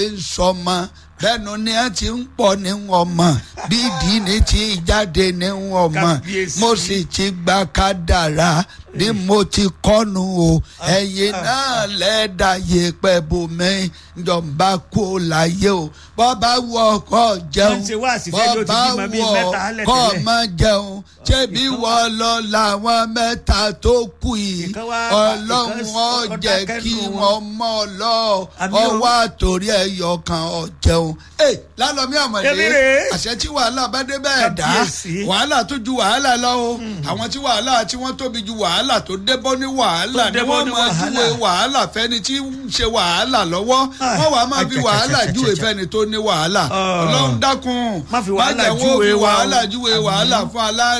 ń sọmọ bẹ́ẹ̀nu ni ẹ ti ń pọ̀ ní wọn mọ̀ bí ìdí ni ti jáde ní wọn mọ̀ Kábíyèsí. mo sì ti gba kádàrá bí mo ti kọ́nu o ẹ̀yin náà lẹ́ẹ̀dá yẹpẹ̀ bomi ìjọba kú láyé o bọ́ba wọ ọkọ̀ jẹun Wọ́n ti wá àṣìṣe ló ti bímọ bíi mẹ́ta lẹ̀ kọ́ tẹ́lẹ̀. ọmọ jẹun ṣébi wọ́n lọ làwọn mẹ́ta tó kù yìí Ìkan wá- ọlọ́run ìkan ó ọkọ̀ jẹ́ dákẹ́ kí nù wọn. wọ́n mọ́ ọ lọ Àmì o. ọwọ́ àtòrí ẹ̀yọ kan ọ̀jẹun. ẹ lálọ́mí àmọ̀dé Èmi rèé. àṣẹ tí wàhálà bá dé bẹ́ẹ̀ dá Kábíyèsí. wàhálà tó ju wàhálà lọ o àwọn tí wàhálà tí wọ́n tóbi ju wàhálà tó débọ́ ní wàhálà Tó ni débọ́ wọ́n ní máa wàhálà. júwe wàhálà fẹ́ni tí ń ṣe wàhálà lọ́wọ́ Ah, wọ́n wàá máa fi àjàjà, wàhálà àjàjà, júwe àjàjà. fẹ́ni tó ní wàhálà Ah. ọlọ́run dákun Má fi wàhálà jẹ́ wọ́n júwe fi wa o. wàhálà júwe Àmín. wàhálà fún alá